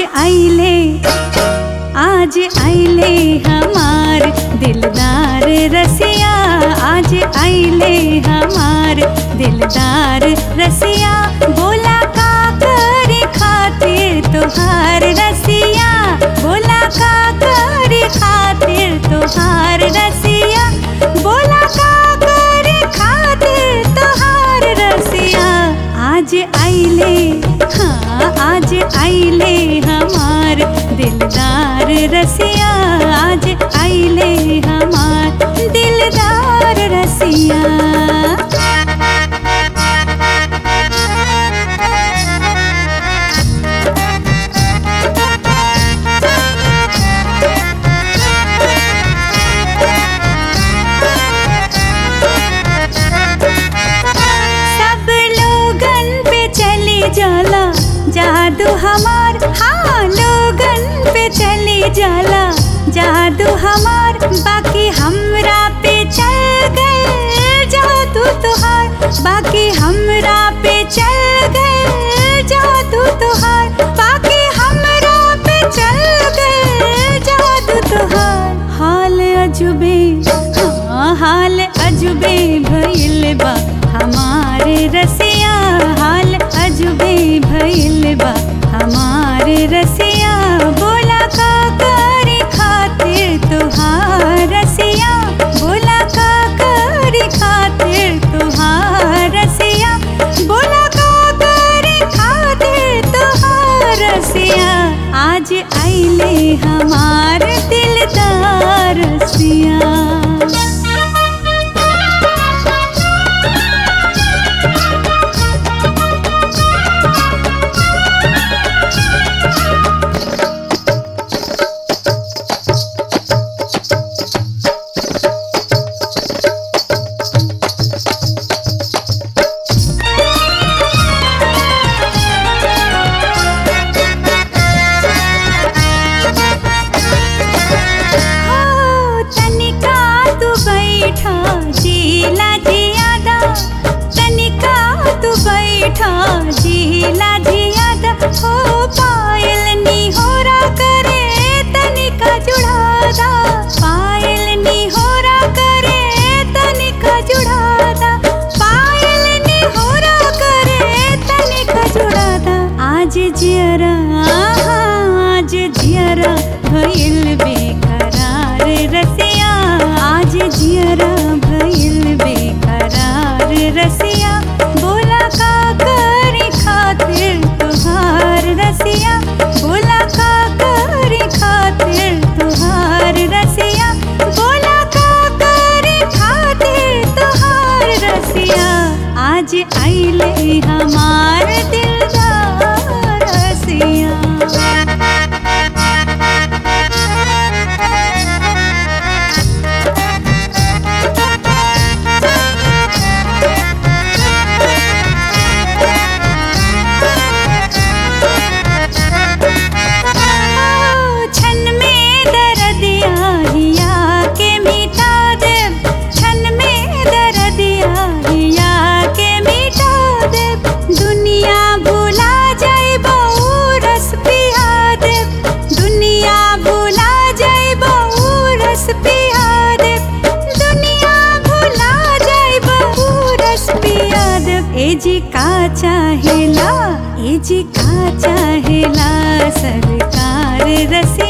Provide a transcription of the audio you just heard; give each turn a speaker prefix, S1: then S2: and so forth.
S1: आइले आज आइले हमार दिलदार रसिया आज आइले हमार दिलदार रसिया बोला का करे खातिर तोहार रसिया बोला का करे खातिर तोहार रसिया बोला का करे खातिर तोहार रसिया आज आइले हाँ आज आइले हमार दिलदार रसिया आज आइले हमार दिलदार रसिया सब लोगन पे चली जाला जादू हमार हाँ लोगन पे चली जाला जादू हमार बाकी हमरा पे चल गए जादू तुहार बाकी हमरा पे चल गए जादू तुहार बाकी हमरा पे चल गए जादू तुहार हाल अजुबे हाँ हाल अजुबे भइल बा हमारे रसिया हाल अजुबे भइल बा हमारे रसिया बोला का करे खातिर तुहार रसिया बोला का करे खातिर तुहार रसिया बोला का करे खातिर तुहार रसिया आज आइले हमार दिलदार रसिया हो तनिका तू बैठा जीला जियादा तनिका तू बैठा जीला जियादा हो पायल निहोरा करे तनिका जुड़ादा पायल निहोरा करे तनिका जुड़ादा पायल निहोरा करे तनिका जुड़ादा आज जियरा आज जियरा भइल बेकरार रसिया आज जियरा भइल बेकरार रसिया बोला का करे खातिर तुहार रसिया बोला का करे खातिर तुहार रसिया बोला का करे खातिर तुहार रसिया आज आइले हमार दिलदार रसिया छन में दर्दिया हिया के मिटा दे छन में दर्दिया हिया के मिटा दे दुनिया भुला जाए रस पिया दे दुनिया भुला जाए रस पिया दे दुनिया भुला जाए रस पिया दे ए जी का चाहेला ए जी का चाहेला सरकार रसिया